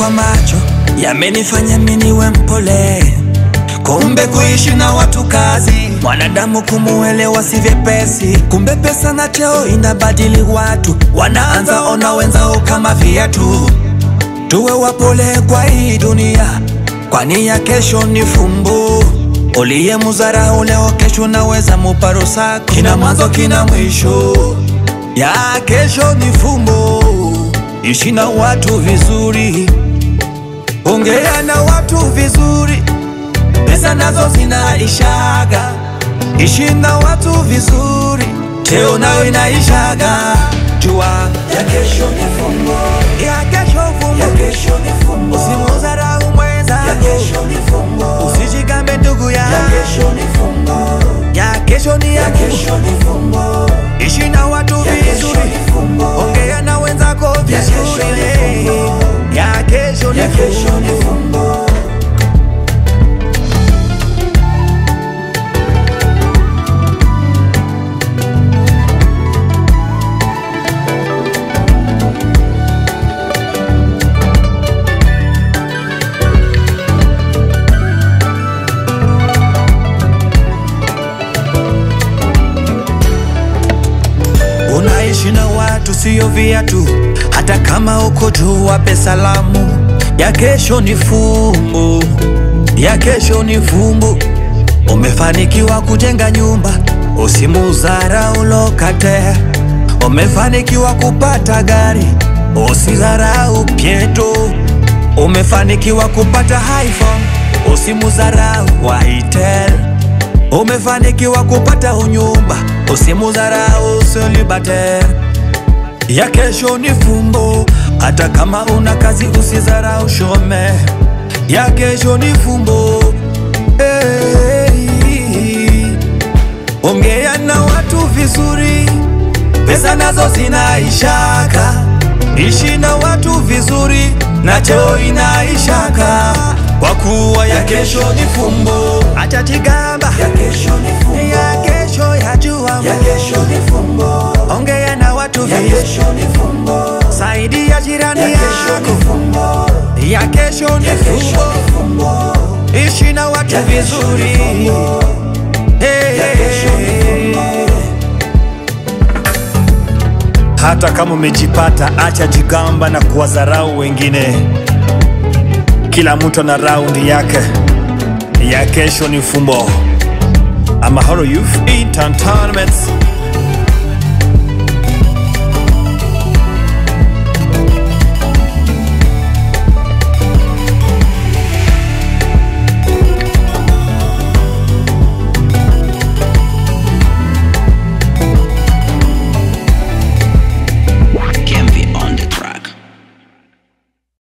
kwa macho yamenifanya mimi niwe mpole, kumbe kuishi na watu kazi, mwanadamu kumuelewa si vyepesi. Kumbe pesa na cheo inabadili watu, wanaanza ona wenzao kama viatu. Tuwe wapole kwa hii dunia, kwani ya kesho ni fumbo. Uliye mudharau leo, kesho naweza mupa ruhusa. Kina mwanzo kina mwisho, ya kesho ni fumbo. Ishi na watu vizuri, ongea na watu vizuri, pesa nazo zinaishaga. Ishi na watu vizuri, cheo nayo inaishaga. Jua Ya kesho ni fumbo, ya kesho fumbo, ya kesho ni fumbo, usimudharau mwenzako, ya kesho ni fumbo, usijigambe ndugu ya ya kesho ni fumbo, ya kesho ni ya ya kesho. kesho ni fumbo, Ishi na watu ya kesho vizuri, ni fumbo, ongea na wenzako kesho vizuri. ni fumbo. Ya kesho ni ya kesho ni fumbo. fumbo. Unaishi na watu sio viatu, hata kama uko juu, wape salamu. Ya kesho ni fumbo, ya kesho ni fumbo. Umefanikiwa kujenga nyumba, usimudharau lokate. Umefanikiwa kupata gari, usidharau pieto. Umefanikiwa kupata iPhone, usimudharau Itel. Umefanikiwa kupata unyumba, usimudharau celibatere. Ya kesho ni fumbo, hata kama una kazi usidharau shome. Ya kesho ni fumbo, hey. Ongea na watu vizuri, pesa nazo zinaishaka. Ishi na watu vizuri, na cheo inaishaka. Kwa kuwa ya kesho ni fumbo, acha jigamba Ya kesho ni fumbo, ya kesho ya jua ya kesho ni fumbo, ongea na watu ya vizuri, kesho ni fumbo, saidia jirani ya kesho yako. ni fumbo, Ya kesho ni ya kesho fumbo, ni fumbo, ishi na watu ya kesho vizuri. ni fumbo, Hey, ya kesho ni fumbo. Hata kama umejipata, acha jigamba na kuwadharau wengine. Kila mtu ana raundi yake, ya kesho ni fumbo. Amahoro Youth Entertainment.